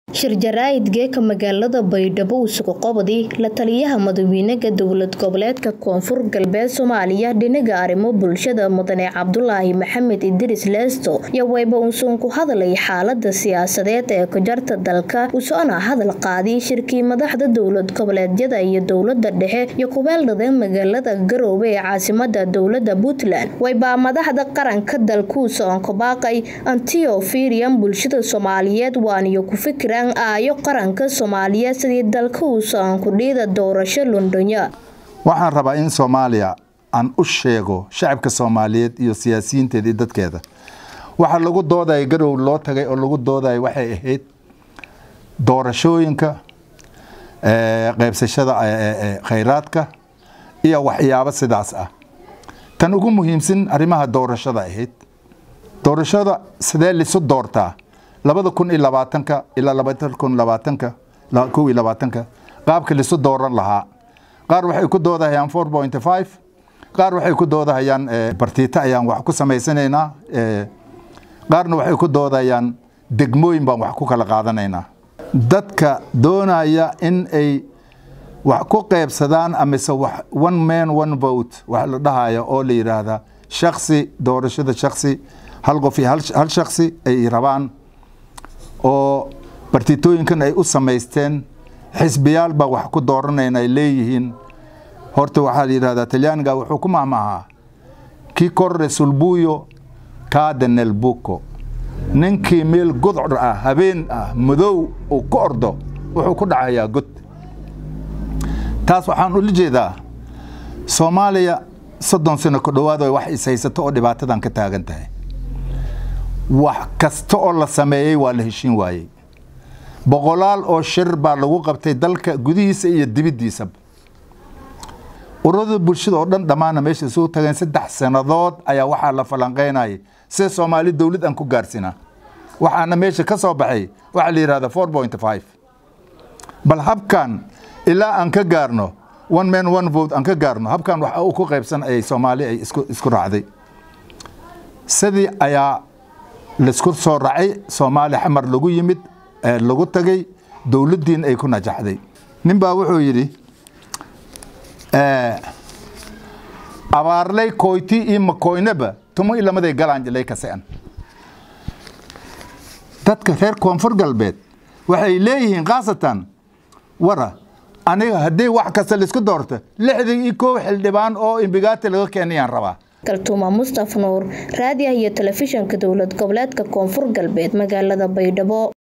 shir jaraa'id geeka magaalada baydhabo isugu qabadi la taliyaha madaxweynaha dowlad goboleedka koonfur galbeed soomaaliya dhinaga arrimo bulshada mudane cabdulaahi maxamed idris leesto iyo wayba uusan ku hadlay xaalada siyaasadeed ee ku jarta dalka usoona hadal qaadiy shirkii madaxda dowlad goboleedyada iyo dowlada dhexe iyo kubeeldhada magaalada garoowe ee caasimada dowlada puntland waybaa madaxda qaranka dalkuusa oon kabaaqay antio firian bulshada soomaaliyeed waaniyo ku fikiraan aayo qaranka soomaaliyeed sidii dalka uusa aan kudhiida doorasho londhonya waxaan rabaa in soomaaliya aan u sheego shacabka soomaaliyeed iyo siyaasiyiinteeda iyo dadkeeda waxaa lagu doodaya garow loo tagay oo lagu doodaya waxay ahayd doorashooyinka qaybsashada khayraadka iyo waxyaabo sidaas ah tan ugu muhiimsan arrimaha doorashada ahayd doorashada sidee lisu doortaa labada kun iyo labaatanka ilaa labada kun labaatanka kow iyo labaatanka qaabka lisu dooran lahaa qaar waxay ku doodahayaan four point five qaar waxay ku doodahayaan bartiito ayaan wax ku samaysanaynaa qaarna waxay ku doodahayaan degmooyin baan wax ku kala qaadanaynaa dadka doonaya in ay wax ku qaybsadaan amise one man one vote wax la dhahaya oo la yidhaahdaa shaksi doorashada shaksi hal qof iyo hal shaksi ay rabaan oo bartitooyinkan ay u samaysteen xisbiyaal baa wax ku dooranayna ay leeyihiin horta waxaa la yidhahdaa talyaaniga wuxuu ku mahmahaa kii korre sulbuyo kaada nelbuco ninkii meel godcor ah habeen ah madow uu ku ordo wuxuu ku dhacayaa god taas waxaan ula jeedaa soomaaliya soddon sano ku dhowaad wax is haysato oo dhibaatadan ka taagan tahay wax kasta oo la sameeyey waa la heshiin waayey boqolaal oo shir baa lagu qabtay dalka gudihiisa iyo dibiddiisaba ururada bulshada oo dhan dhammaana meesha isugu tageen saddex sannadood ayaa waxaa la falanqeynayay sida soomaali dowlad aan ku gaarsinaa waxaana meesha ka soo baxay waxaa la yidhahda four point five bal habkan ilaa aan ka gaarno one man one vote aan ka gaarno habkan waxa uu ku qaybsan ayay soomaali ay isku raacday sidii ayaa laisku soo racay soomaali xamar lagu yimid lagu tagay dowladdiin ay ku najaxday nin baa wuxuu yidhi abaarlay koyti iyo makoynaba tumo ilamaday galaanjilay kasean dadka reer koonfur galbeed waxay leeyihiin khaasatan wara aniga haddii wax kasta laisku doorto lixdan iyo kow xildhibaan oo imbigaati laga keenayaan rabaa kaltuuma mustaf nuur raadiah iyo telefishinka dowlad goboleedka koonfur galbeed magaalada baydhabo